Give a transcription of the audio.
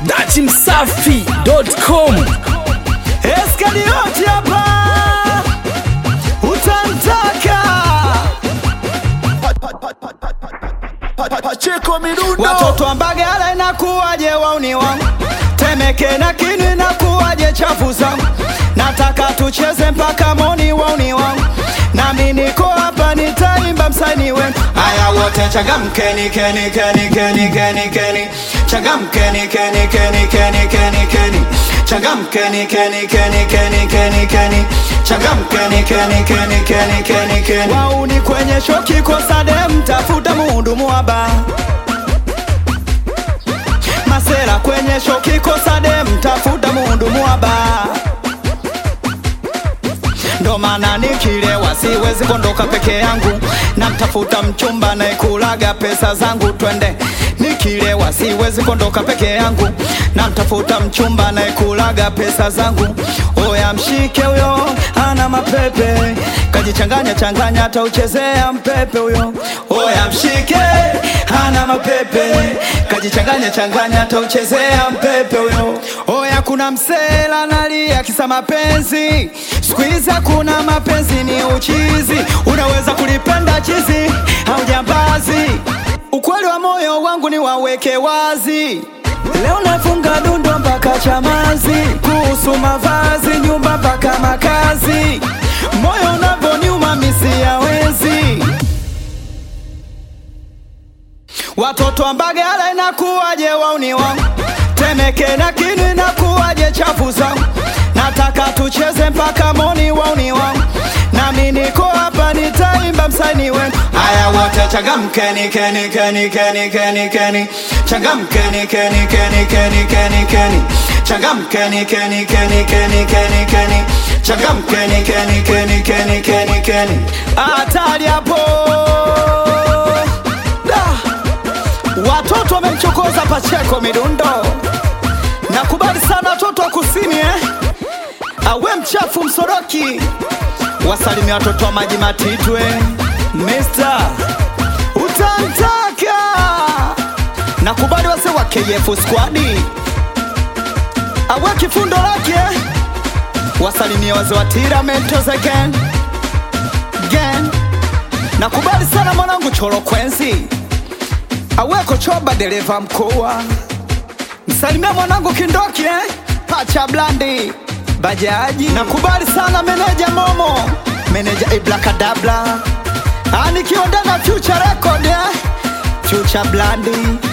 datimsafi.com Eskalioti hapa utantaka Pacheko midundo watoto wa Mbagala inakuwaje wauni wangu Temeke na Kinu inakuwaje chafu zangu nataka tucheze mpaka moni wauni wangu nami niko hapa nitaimba msanii wenu haya wote changamkeni keni keni keni keni keni changamkeni keni keni keni keni keni changamkeni keni keni keni keni keni changamkeni keni keni keni keni keni wauni kwenye shoki kosa dem tafuta muhudumu wa baa masera kwenye shoki kosa dem tafuta muhudumu wa baa ndo maana nikilewa siwezi kondoka peke yangu namtafuta mchumba naekulaga pesa zangu twende nikilewa siwezi kondoka peke yangu namtafuta mchumba naekulaga pesa zangu oya mshike huyo ana mapepe kajichanganya changanya hata uchezea mpepe huyo oya mshike ana mapepe kajichanganya changanya hata uchezea mpepe huyo oya kuna msela nalia kisa mapenzi siku hizi hakuna mapenzi ni uchizi unaweza kulipenda chizi au jambazi ukweli wa moyo wangu ni waweke wazi leo nafunga dundo mpaka chamazi kuhusu mavazi nyumba mpaka makazi moyo unavyoniuma misi yawezi watoto wa Mbagala inakuwaje wauni wangu Temeke na Kinu inakuwaje chafu zangu nataka tucheze mpaka moni wauni wangu nami niko hapa nitaimba msanii wenu haya wote changamkeni keni keni keni keni keni changamkeni keni keni keni keni keni changamkeni keni keni keni keni keni changamkeni keni keni keni keni keni hatari hapo Da. watoto wamemchokoza Pacheko midundo nakubali sana watoto wa kusini eh? awe mchafu msoroki wasalimia watoto wa maji matitwe Mr. utantaka nakubali wase wa KF squadi awe kifundo lake wasalimia wazee wa tiramentos again again nakubali sana mwanangu choro kwenzi aweko choba dereva mkoa msalimia mwanangu kindoki eh? pacha blandi bajaji nakubali sana meneja momo meneja iblakadabla nikiwa ndani ya future record eh? future blandi